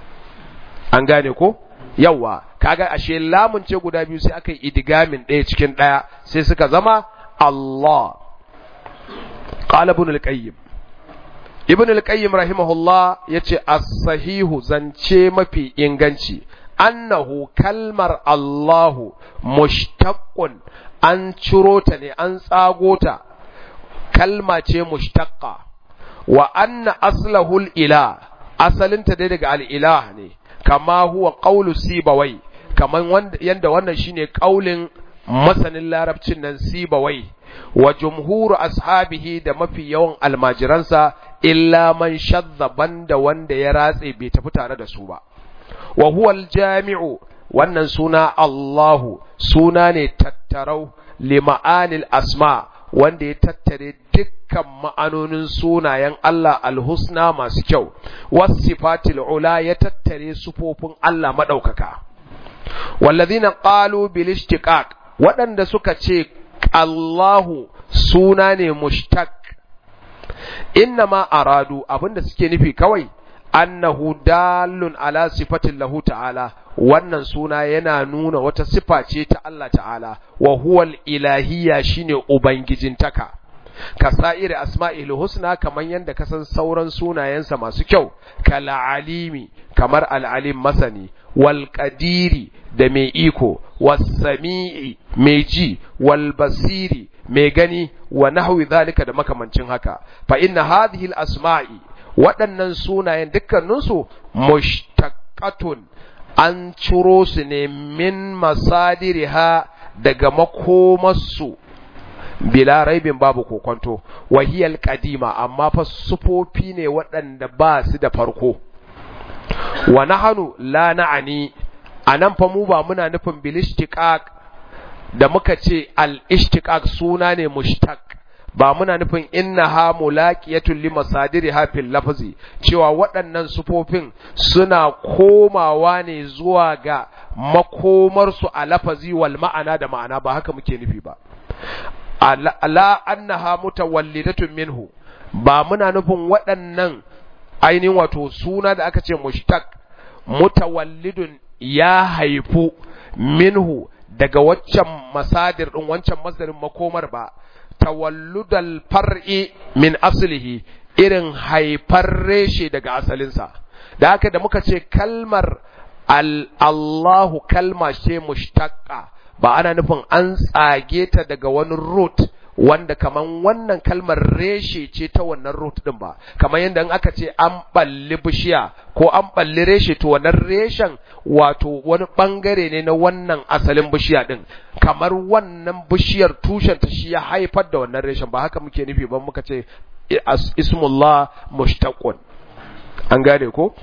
an gane ko yawa kaga ashe lamun ce guda biyu sai aka yi idigamin ɗaya cikin ɗaya sai suka zama Allah qala ibn al-qayyim ibn al-qayyim rahimahullah yace as-sahihu zance mafi inganci annahu kalmar Allahu mushtaqqun an ciro ta ne an tsago ta kalma ce mushtaqqa wa anna aslahu al-ilah asalinta dai daga al-ilah ne kama huwa qawlu sibawai kaman wanda yanda wannan shine kaulin masanin larabcin nan sibawai wa jumhuru ashabihi da mafi yawan almajiransa illa man shadda banda wanda ya ratse bai tafi tare da su ba wa huwa aljami'u wannan suna Allahu suna ne tattarau li ma'anil asma wanda ya tattare dukkan ma'anonin sunayen Allah alhusna masu kyau wasifatil ula ya tattare sufofin Allah madaukaka wallazina qalu bil ishtiqaq waɗanda suka ce Allahu suna ne mushtaq inna ma aradu abinda suke nufi kawai annahu dalun ala sifatin lahu ta'ala wannan suna yana nuna wata sifa ce ta Allah ta'ala wa huwal ilahiyya shine ubangijintaka kasa'ir asma'il husna kaman yanda ka san sauran sunayensa masu kyau kala alimi kamar al'alim masani wal qadiri da mai iko was sami'i mai ji wal basiri mai gani wa nahwi zalika da makamancin haka fa inna hadhihi al asma'i waɗannan sunayen dukkaninsu mushtaqatun an ciro su ne min masadiriha daga makomarsu bila raibin babu kokonto wahiyal kadima amma fa sufofi ne waɗanda ba su da farko wa nahanu la na'ani anan fa mu ba muna nufin bil ishtiqaq da muka ce al ishtiqaq suna ne mushtaq ba muna nufin innaha mulaqiyatun li masadiriha fil lafzi cewa waɗannan sufofin suna komawa ne zuwa ga makomarsu a lafazi wal ma'ana da ma'ana ba haka muke nufi ba la annaha mutawallidatun minhu ba muna nufin waɗannan ainihin wato suna da aka ce mushtaq mutawallidun ya haifu minhu daga waccan masadir din wancan masdarin makomar ba tawalludal far'i min aslihi irin haifar reshe daga asalinsa da haka da muka ce kalmar Allahu kalma ce mushtaqqa ba ana nufin an tsage ta daga wani root wanda kaman wannan kalmar reshe ce ta wannan root din ba kamar yadda in aka ce an balli bishiya ko an balli reshe to wannan reshen wato wani bangare ne na wannan asalin bishiya din kamar wannan bishiyar tushen ta shi ya haifar da wannan reshen ba haka muke nufi ba muka ce ismullah mushtaqun an gane ko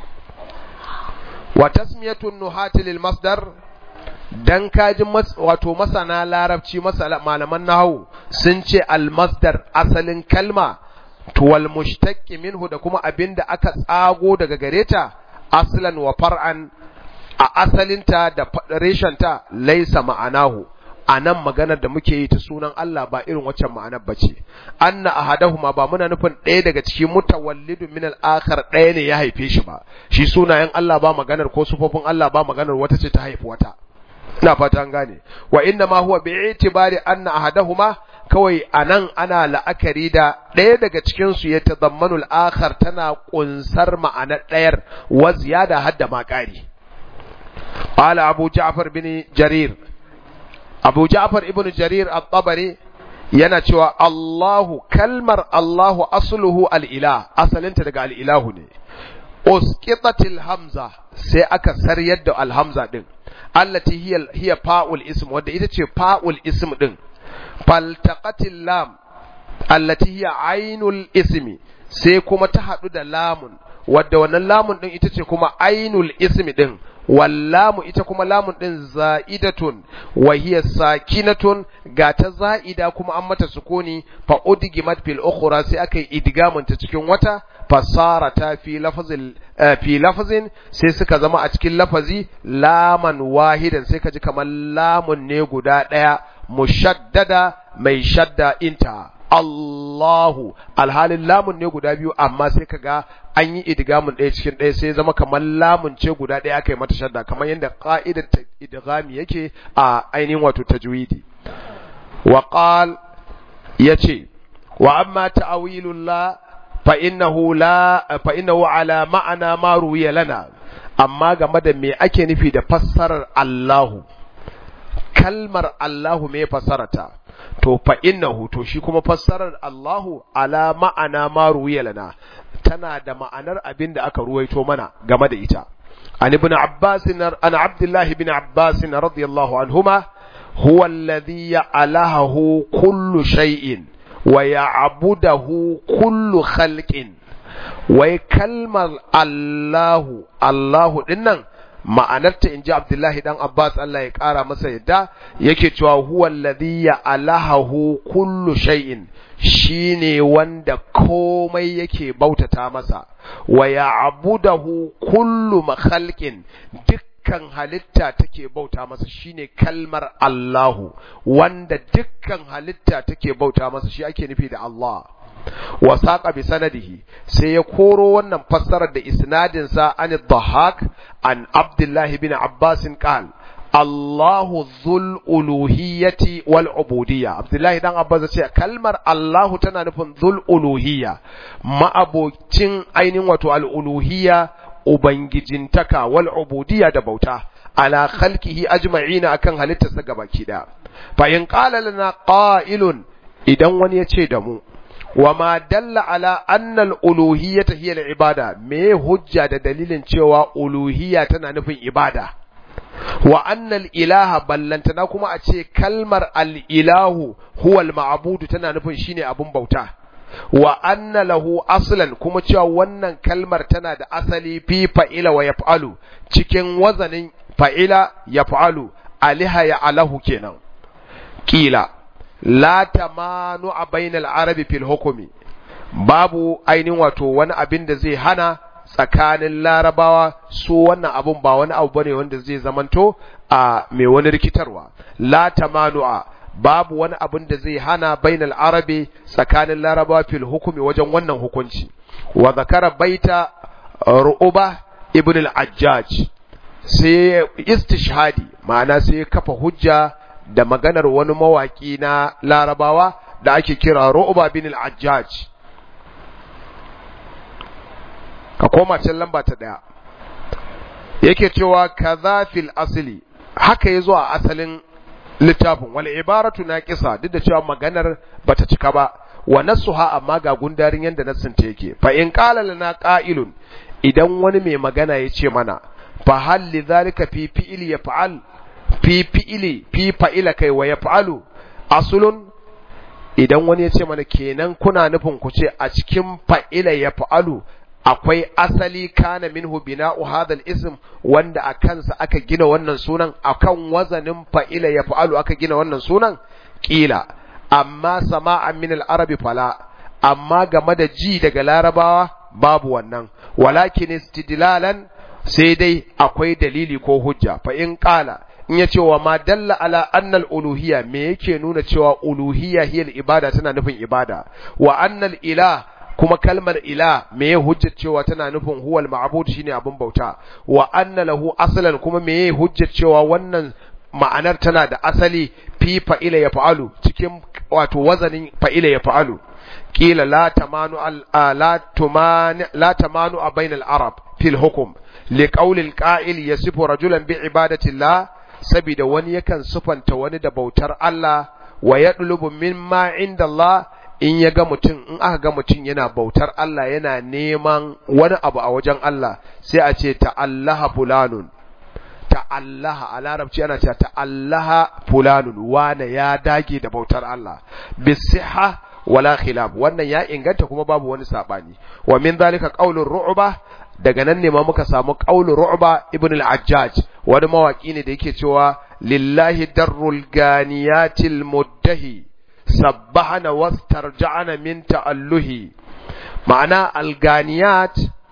wa tasmiyatun nuhati lil masdar dan kaji wato masana larabci malaman nahawu sun ce almasdar asalin kalma tuwal mushtaqi minhu da kuma abinda aka tsago daga gareta aslan wa far'an a asalinta da reshenta laisa ma'anahu a nan maganar da muke yi ta sunan Allah ba irin waccan ma'anar ba ce anna ahadahuma ba muna nufin ɗaya daga cikin mutawallidun min al-akhar ɗaya ne ya haife shi ba shi sunayen Allah ba maganar ko sufofin Allah ba maganar wata ce ta haifi wata ina fata an gane wa inna ma huwa bi itibari anna ahadahuma kawai anan ana la'akari da ɗaya daga cikin su ya tazammanu al-akhar tana kunsar ma'anar ɗayar wa ziyada hadda ma ƙari qala abu ja'far bin jarir abu ja'far ibn jarir at-tabari yana cewa Allahu kalmar Allahu asluhu al-ilah asalinta daga al-ilahu ne usqitatil hamza sai aka saryar da al-hamza din allati hiya hiya fa'ul ism wanda ita ce fa'ul ism din faltaqatil lam allati hiya ainul ismi sai kuma ta hadu da lamun wadda wannan lamun din ita ce kuma ainul ismi din wallamu ita kuma lamun din za'idatun wa hiya sakinatun ga ta za'ida kuma an mata sukuni fa udgimat fil ukhra sai aka yi idgamun ta cikin wata fasara ta fi lafazin fi lafazin sai suka zama a cikin lafazi laman wahidan sai ka ji kamar lamun ne guda daya mushaddada mai shadda inta Allahu alhalin lamun ne guda biyu amma sai ka ga an yi idgamun ɗaya cikin ɗaya sai zama kamar lamun ce guda ɗaya aka yi mata shadda kamar yadda ƙa'idar idgami yake a ainihin wato tajwidi wa qal yace wa amma ta'awilul la fa innahu la fa innahu ala ma'ana ma ruwiya lana amma game da me ake nufi da fassarar Allahu kalmar Allahu me fassarata to fa innahu to shi kuma fassarar Allahu ala ma'ana ma ruwiya lana tana da ma'anar abin da aka ruwaito mana game da ita an ibn Abbas an Abdullah ibn Abbas radiyallahu anhuma huwa alladhi ya'alahu kullu shay'in wa ya'budahu kullu khalqin wai kalmar Allahu Allahu dinnan ma'anarta in ji Abdullahi dan Abbas Allah ya ƙara masa yadda yake cewa huwa alladhi ya'alahu kullu shay'in shine wanda komai yake bautata masa wa ya'budahu kullu makhalqin dukkan halitta take bauta masa shine kalmar Allahu wanda dukkan halitta take bauta masa shi ake nufi da Allah wa saqa bi sanadihi sai ya koro wannan fassarar da isnadin sa an dhahak an Abdullah ibn Abbas qal Allahu dhul uluhiyyati wal ubudiyya Abdullah dan Abbas ce kalmar Allahu tana nufin dhul uluhiyya ma'abocin ainihin wato al uluhiyya ubangijintaka wal ubudiyya da bauta ala khalqihi ajma'ina akan halittarsa gabaki da fa in qala lana qa'ilun idan wani ya ce da mu wa ma dalla ala anna al-uluhiyyata hiya al-ibada me hujja da dalilin cewa uluhiyya tana nufin ibada wa anna al-ilaha ballantana kuma a ce kalmar al-ilahu huwa al-ma'budu tana nufin shine abun bauta wa anna lahu aslan kuma cewa wannan kalmar tana da asali fi fa'ila wa yaf'alu cikin wazanin fa'ila yaf'alu aliha ya alahu kenan kila la tamanu a bainal arabi fil hukumi babu ainihin wato wani abin da zai hana tsakanin larabawa su wannan abun ba wani abu bane wanda zai zamanto a mai wani rikitarwa la tamanu'a babu wani abin da zai hana bainal arabi tsakanin larabawa fil hukumi wajen wannan hukunci wa zakara baita ru'uba ibn al-ajjaj sai istishhadi ma'ana sai kafa hujja da maganar wani mawaki na larabawa da ake kira ru'uba bin al-ajjaj ka koma can lamba ta daya yake cewa kaza fil asli haka yazo a asalin littafin wal ibaratu naqisa duk da cewa maganar bata cika ba wa nasuha amma ga gundarin yanda nassin ta yake fa in qala lana qa'ilun idan wani mai magana ya ce mana fa hal li dhalika fi fi'li yaf'al fi fi'li fi fa'ila kai wa yaf'alu aslun idan wani ya ce mana kenan kuna nufin ku ce a cikin fa'ila yaf'alu akwai asali kana minhu bina'u hadal ism wanda a kansa aka gina wannan sunan akan wazanin fa'ila ya fa'alu aka gina wannan sunan kila amma sama'an min al-arabi fala amma game da ji daga larabawa babu wannan walakin istidlalan sai dai akwai dalili ko hujja fa in qala in ya ce wa ma dalla ala annal uluhiyya me yake nuna cewa uluhiyya hiya ibada tana nufin ibada wa annal ilah kuma kalmar ila me ya hujjar cewa tana nufin huwal ma'bud shine abin bauta wa anna lahu aslan kuma me ya hujjar cewa wannan ma'anar tana da asali fi fa'ila ya fa'alu cikin wato wazanin fa'ila ya fa'alu kila la tamanu al la tumani la tamanu bainal arab fil hukm li qawli al qa'il yasifu rajulan bi ibadati llah sabida wani yakan sufanta wani da bautar Allah wa yadlubu mimma inda Allah in ya ga mutum in aka ga mutum yana bautar Allah yana neman wani abu a wajen Allah sai a ce ta'allaha fulanun ta'allaha a larabci ana cewa ta'allaha fulanun wane ya dage da bautar Allah bisiha wala khilaf wannan ya inganta kuma babu wani sabani wa min zalika qaulur ru'ba daga nan ne ma muka samu qaulur ru'ba ibn al-ajjaj wani mawaki ne da yake cewa lillahi darrul ganiyatil muddahi sabbahana wastarja'ana min ta'alluhi ma'ana alganiyat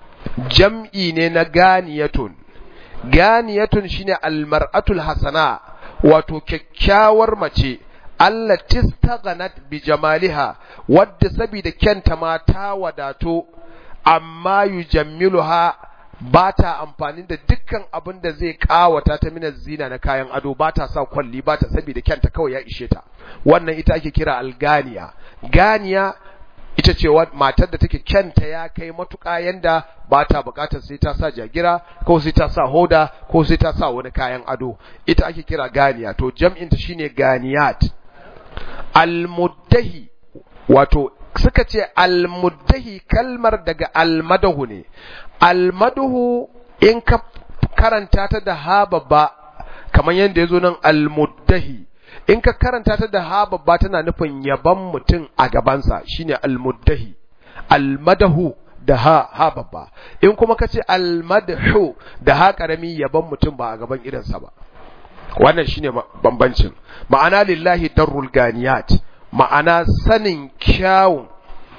jam'i ne na ganiyatun ganiyatun shine almar'atul hasana wato kyakkyawar mace Allah tistaghanat bi jamaliha wadda saboda kyanta ma ta wadato amma yujammiluha ba ta amfani da dukkan abin da zai kawata ta minar zina na kayan ado ba ta sa kwalli ba ta saboda kyanta kawai ya ishe ta wannan ita ake kira alganiya ganiya ita ce matar da take kyanta ya kai matuƙa yanda ba ta buƙatar sai ta sa jagira ko sai ta sa hoda ko sai ta sa wani kayan ado ita ake kira ganiya to jam'inta shine ganiyat almuddahi wato suka ce almuddahi kalmar daga almadahu ne almadahu in ka karanta ta da ha babba kamar yadda ya zo nan almuddahi in ka karanta ta da ha babba tana nufin yaban mutum a gabansa shine almuddahi almadahu da ha ha babba in kuma ka ce almadhu da ha karami yaban mutum ba a gaban idansa ba wannan shine bambancin ma'ana lillahi darrul ganiyat ma'ana sanin kyawun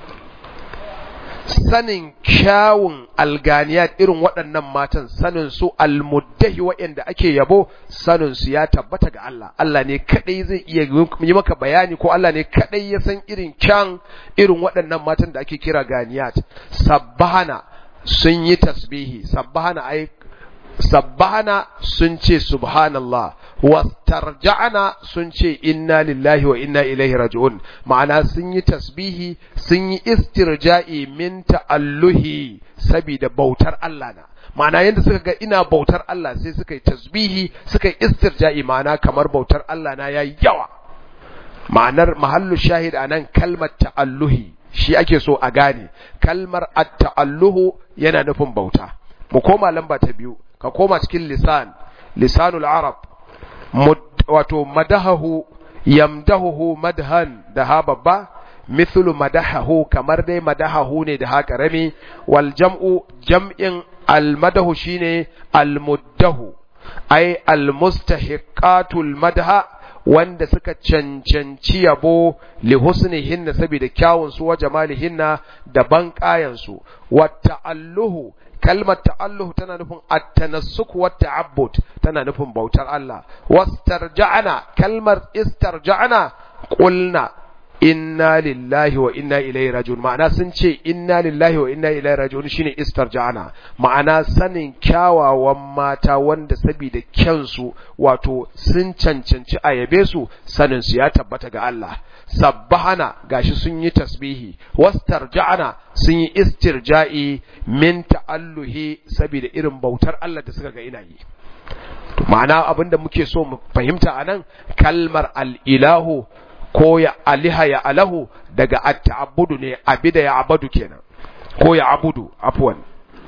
sanin kyawun alganiyat irin waɗannan matan sanin su almuddahi waɗanda ake yabo sanin su ya tabbata ga Allah Allah ne kadai zai iya yi maka bayani ko Allah ne kadai ya san irin kyan irin waɗannan matan da ake kira ganiyat sabbahana sun yi tasbihi sabbahana ai sabbahana sun ce subhanallah wastarja'ana sun ce inna lillahi wa inna ilaihi raji'un ma'ana sun yi tasbihi sun yi istirja'i min ta'alluhi saboda bautar Allah na ma'ana yadda suka ga ina bautar Allah sai suka yi tasbihi suka yi istirja'i ma'ana kamar bautar Allah na yayi yawa ma'anar mahallu shahid anan kalmar ta'alluhi shi ake so a gane kalmar at-ta'alluhu yana nufin bauta mu koma lamba ta biyu ka koma cikin lisan lisanul arab wato madahahu yamdahuhu madhan da ha babba mithlu madahahu kamar dai madahahu ne da ha karami wal jam'u jam'in almadahu shine almuddahu ay almustahiqatul madha wanda suka cancanci yabo li husnihinna saboda kyawun su wa jamalihinna da banƙayan su wa ta'alluhu kalmar ta'alluhu tana nufin at-tanassuk wa ta'abbud tana nufin bautar Allah wastarja'ana kalmar istarja'ana qulna inna lillahi wa inna ilaihi rajiun ma'ana sun ce inna lillahi wa inna ilaihi rajiun shine istarja'ana ma'ana sanin kyawawan mata wanda saboda kyansu wato sun cancanci a yabe su sanin su ya tabbata ga Allah sabbahana gashi sun yi tasbihi wastarja'ana sun yi istirja'i min ta'alluhi saboda irin bautar Allah da suka ga ina yi ma'ana abinda muke so mu fahimta anan kalmar al-ilahu ko ya aliha ya alahu daga at-ta'abbudu ne abida ya abadu kenan ko ya abudu afwan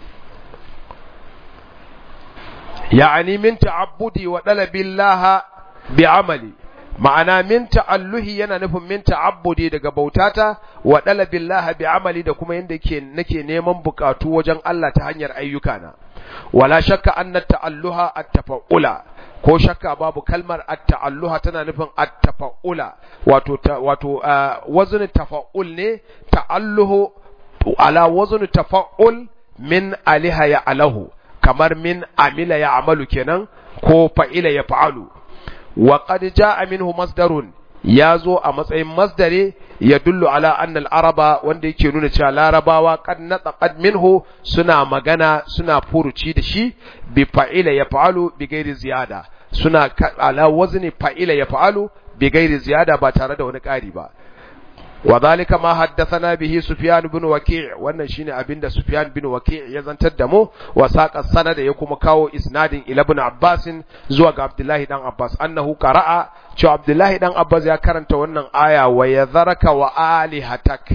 ya'ani min ta'abbudi wa dalabillaha bi amali ma'ana min ta'alluhi yana nufin min ta'abbudi daga bautata wa dalabillaha bi amali da kuma yanda yake nake neman bukatu wajen Allah ta hanyar ayyukana wala shakka anna ta'alluha at-tafa'ula ko shakka babu kalmar at-ta'alluha tana nufin at-tafa'ula wato wato wazn tafa'ul ne ta'alluhu ala wazn tafa'ul min aliha ya alahu kamar min amila ya amalu kenan ko fa'ila ya fa'alu wa qad jaa minhu masdarun ya zo a matsayin masdare ya dullu ala annal araba wanda yake nuna cewa larabawa qad nataqad minhu suna magana suna furuci da shi bi fa'ila ya fa'alu bi gairi ziyada suna ala wazni fa'ila ya fa'alu bi gairi ziyada ba tare da wani ƙari ba wa zalika ma haddathana bihi sufyan ibn waki' wannan shine abinda sufyan bin waki' ya zantar da mu wa saqa sanada ya kuma kawo isnadin ila ibn abbas zuwa ga abdullahi dan abbas annahu qara'a cewa abdullahi dan abbas ya karanta wannan aya wa yadharaka wa alihatak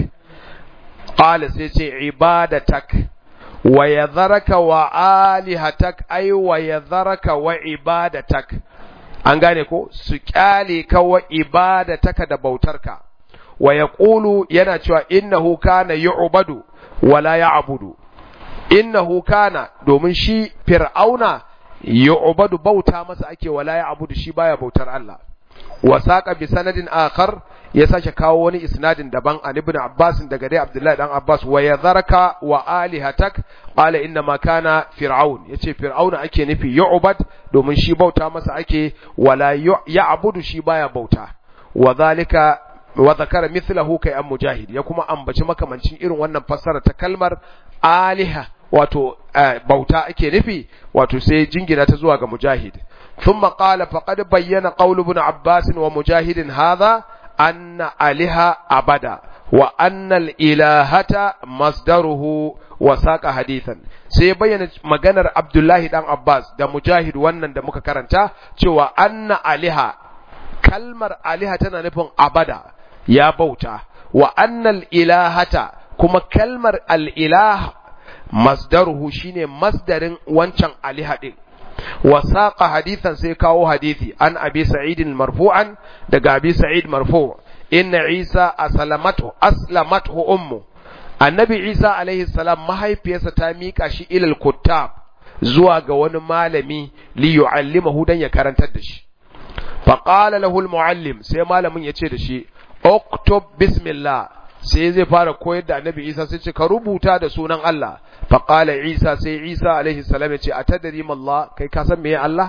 qala sai ce ibadatak wa yadharaka wa alihatak ay wa yadharaka wa ibadatak an gane ko su kyale ka wa ibadataka da bautarka wa yaqulu yana cewa innahu kana yu'badu wala ya'budu innahu kana domin shi fir'auna yu'badu bauta masa ake wala ya'budu shi baya bautar Allah wa saqa bi sanadin akhar ya sake kawo wani isnadin daban an ibn Abbas daga dai Abdullahi dan Abbas wa yadharaka wa alihatak qala inna ma kana fir'aun yace fir'auna ake nufi yu'bad domin shi bauta masa ake wala ya'budu shi baya bauta wa zalika wa zakara mithlahu kai an mujahid ya kuma ambaci makamancin irin wannan fassara ta kalmar aliha wato bauta ake nufi wato sai jingina ta zuwa ga mujahid thumma qala faqad bayyana qawlu ibn abbas wa mujahidin hadha anna aliha abada wa annal ilahata masdaruhu wa saqa hadithan sai bayyana maganar Abdullahi dan Abbas da Mujahid wannan da muka karanta cewa anna aliha kalmar aliha tana nufin abada ya bauta wa annal ilahata kuma kalmar al-ilah masdaruhu shine masdarin wancan aliha din wa saqa hadithan sai kawo hadisi an abi sa'id marfu'an daga abi sa'id marfu' inna isa aslamatu aslamatu ummu annabi isa alaihi salam mahaifiyarsa ta mika shi ilal kuttab zuwa ga wani malami li yu'allimahu dan ya karantar da shi fa qala lahu al muallim sai malamin ya ce da shi uktub bismillah sai zai fara koyar da annabi isa sai ce ka rubuta da sunan Allah fa qala isa sai isa alaihi salam ya ce atadri Allah kai ka san meye Allah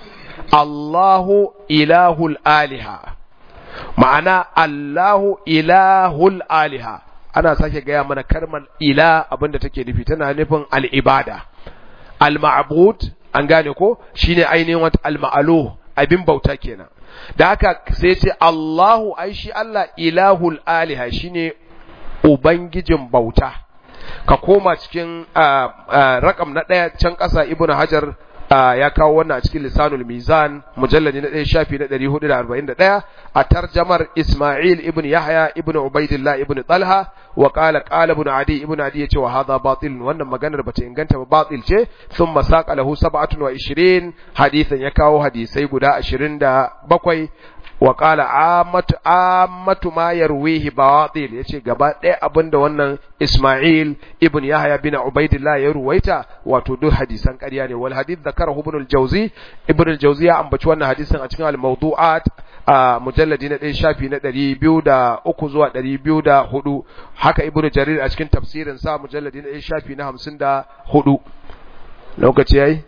Allahu ilahul aliha ma'ana Allahu ilahul aliha ana sake gaya mana karmar ila abinda take nufi tana nufin al'ibada al-ma'bud an gane ko shine ainihin wata al-ma'alu abin bauta kenan da haka sai ce Allahu ai shi Allah ilahul aliha shine ubangijin bauta ka koma cikin rakam na ɗaya can ƙasa ibnu hajar ya kawo wannan a cikin lisanul mizan mujalladi na ɗaya shafi na ɗari hudu da arba'in da ɗaya a tarjamar isma'il ibn yahya ibn ubaidillah ibn talha wa qala qala ibn adi ibn adi yace wa hadha batil wannan maganar bata inganta ba batil ce thumma saqa lahu sab'atun wa ishirin hadithan ya kawo hadisai guda ashirin da bakwai wa qala ammatu ammatu ma yarwihi batil yace gaba ɗaya abinda wannan Isma'il ibn Yahya bin Ubaidillah ya ruwaita wato duk hadisan ƙarya ne wal hadith zakarahu ibn al-Jawzi ibn al-Jawzi ya ambaci wannan hadisin a cikin al-mawdu'at a mujalladi na ɗaya shafi na ɗari biyu da uku zuwa ɗari biyu da hudu haka ibn Jarir a cikin tafsirin sa mujalladi na ɗaya shafi na hamsin da hudu lokaci yayi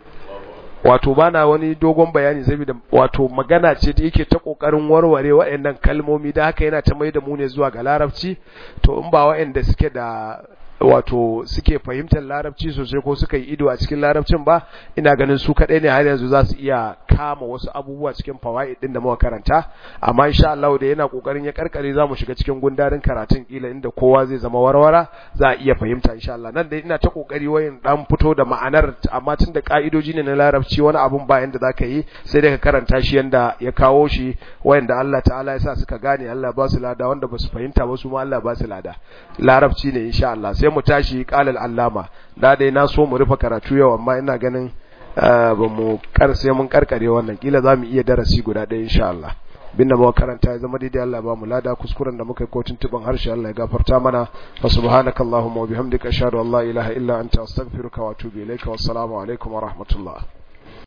wato bana wani dogon bayani saboda wato magana ce da yake ta kokarin warware waɗannan kalmomi da haka yana ta mai da mu ne zuwa ga larabci to in ba waɗanda suke da wato suke fahimtar larabci sosai ko suka yi ido a cikin larabcin ba ina ganin su kaɗai ne har yanzu za su iya kama wasu abubuwa cikin fawaid din da muka karanta amma insha Allah da yana kokarin ya karkare za mu shiga cikin gundarin karatun kila inda kowa zai zama warwara za a iya fahimta insha Allah nan dai ina ta kokari wayin dan fito da ma'anar amma tun da ka'idoji ne na larabci wani abun ba yanda zaka yi sai dai ka karanta shi yanda ya kawo shi wayanda Allah ta'ala ya sa suka gane Allah ba su lada wanda ba su fahimta ba su ma Allah ba su lada larabci ne insha Allah sai mu tashi qalal allama da dai na so mu rufe karatu yau amma ina ganin ba mu kar sai mun karkare wannan kila za mu iya darasi guda ɗaya insha Allah binda muka karanta ya zama daidai Allah ba mu lada kuskuren da muka yi kotun tuban harshe Allah ya gafarta mana wa subhanakallahumma wa bihamdika ashhadu an la ilaha illa anta astaghfiruka wa atubu ilaika wassalamu alaikum wa rahmatullah